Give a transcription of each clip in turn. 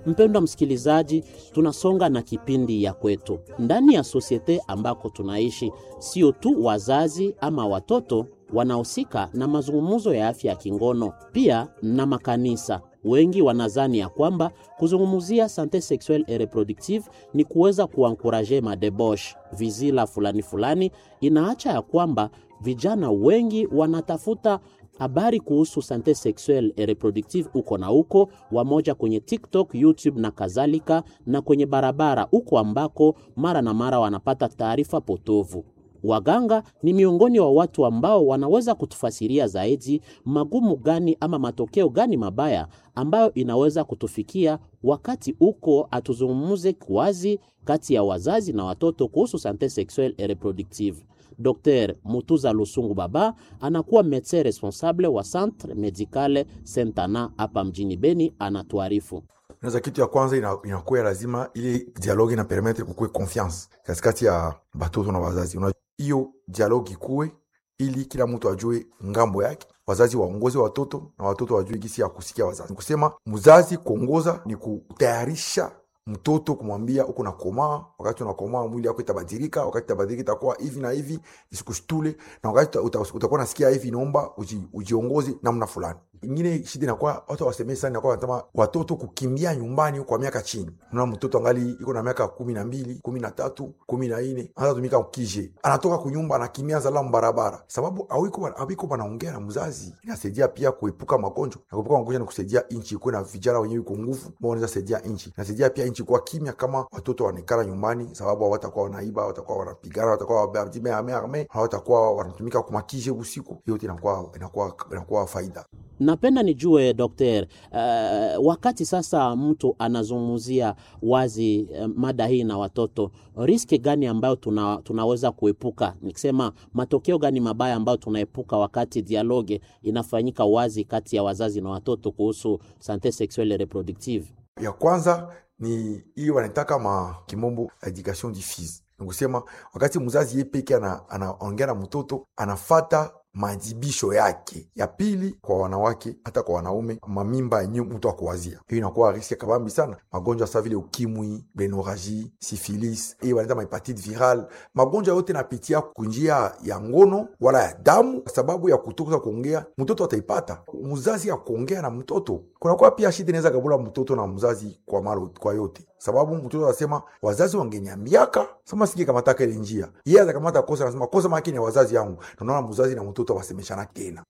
Mpendwa msikilizaji, tunasonga na kipindi ya kwetu ndani ya sosiete ambako tunaishi. Sio tu wazazi ama watoto wanahusika na mazungumzo ya afya ya kingono, pia na makanisa. Wengi wanazani ya kwamba kuzungumzia sante sexuelle et reproductive ni kuweza kuankuraje madebosh vizila fulani fulani. Inaacha ya kwamba vijana wengi wanatafuta habari kuhusu sante sexuelle et reproductive uko na uko wamoja kwenye TikTok, YouTube na kadhalika, na kwenye barabara uko ambako mara na mara wanapata taarifa potovu. Waganga ni miongoni wa watu ambao wanaweza kutufasiria zaidi magumu gani ama matokeo gani mabaya ambayo inaweza kutufikia wakati uko atuzungumuze kwazi kati ya wazazi na watoto kuhusu sante sexuelle et reproductive. Dr Mutuza Lusungu Baba anakuwa medecin responsable wa Centre Medicale Sentana hapa mjini Beni, anatuarifu. Naza kitu ya kwanza inakuwa ina lazima ili dialogue ina permettre kukue confiance katikati ya batoto na wazazi. Hiyo dialogue ikuwe ili kila mtu ajue ngambo yake, wazazi waongoze watoto na watoto wajue gisi ya kusikia wazazi. Kusema mzazi kuongoza ni kutayarisha mtoto kumwambia uko na komaa, wakati unakomaa mwili yako itabadilika, wakati itabadilika itakuwa hivi na hivi, isikushtule, na wakati utakuwa nasikia hivi, inaomba uji, ujiongoze namna fulani. Ingine shida inakuwa watu wasemee sana, inakuwa wanasema watoto kukimbia nyumbani kwa miaka chini. Unaona mtoto angali iko na miaka kumi na mbili, kumi na tatu, kumi na nne anaanza tumika ukije, anatoka kunyumba anakimbia zala barabara, sababu awiko awiko wanaongea na mzazi. Inasaidia pia kuepuka magonjwa, na kuepuka magonjwa ni kusaidia nchi ikuwe na vijana wenyewe iko nguvu, ambao wanaweza saidia nchi. Inasaidia pia nchi kuwa kimya kama watoto wanaikala nyumbani, sababu hawatakuwa wanaiba, hawatakuwa wanapigana, hawatakuwa hawatakuwa wanatumika kumakije usiku. Hiyo inakuwa inakuwa inakuwa faida. Napenda nijue dokter, uh, wakati sasa mtu anazungumzia wazi uh, mada hii na watoto, riski gani ambayo tuna, tunaweza kuepuka, nikisema matokeo gani mabaya ambayo tunaepuka wakati dialoge inafanyika wazi kati ya wazazi na watoto kuhusu sante sexuelle reproductive? Ya kwanza ni hiyo wanaitaka ma kimombo education diffuse, nikusema wakati mzazi ye peke anaongea na mtoto anafata majibisho yake. Ya pili, kwa wanawake hata kwa wanaume, mamimba yenye mtu akuwazia, hiyo inakuwa riski kabambi sana. Magonjwa sa vile ukimwi, benoraji, sifilis, hiyo wanaita mahepatite viral. Magonjwa yote napitia kunjia ya ngono wala ya damu, sababu ya kutoka kuongea, mtoto ataipata. Mzazi ya kuongea na mtoto, kunakuwa pia shida inaweza kabula mtoto na mzazi kwa malo, kwa yote sababu mtoto anasema wazazi wangeniambiaka sema sije kamataka ile njia, yeye atakamata kosa, anasema kosa makini ya wazazi yangu. Tunaona mzazi na mtoto wasemeshana tena.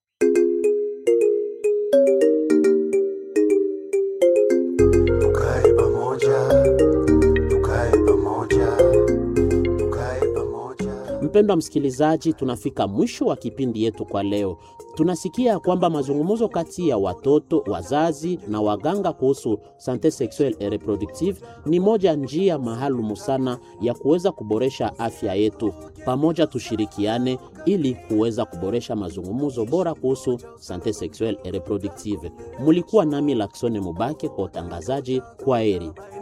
Tukae pamoja, tukae pamoja, tukae pamoja. Mpendwa msikilizaji, tunafika mwisho wa kipindi yetu kwa leo. Tunasikia kwamba mazungumzo kati ya watoto, wazazi na waganga kuhusu sante sexuelle et reproductive ni moja njia maalumu sana ya kuweza kuboresha afya yetu. Pamoja tushirikiane ili kuweza kuboresha mazungumzo bora kuhusu sante sexuelle et reproductive. Mulikuwa nami Laksone Mubake kwa utangazaji. Kwa heri.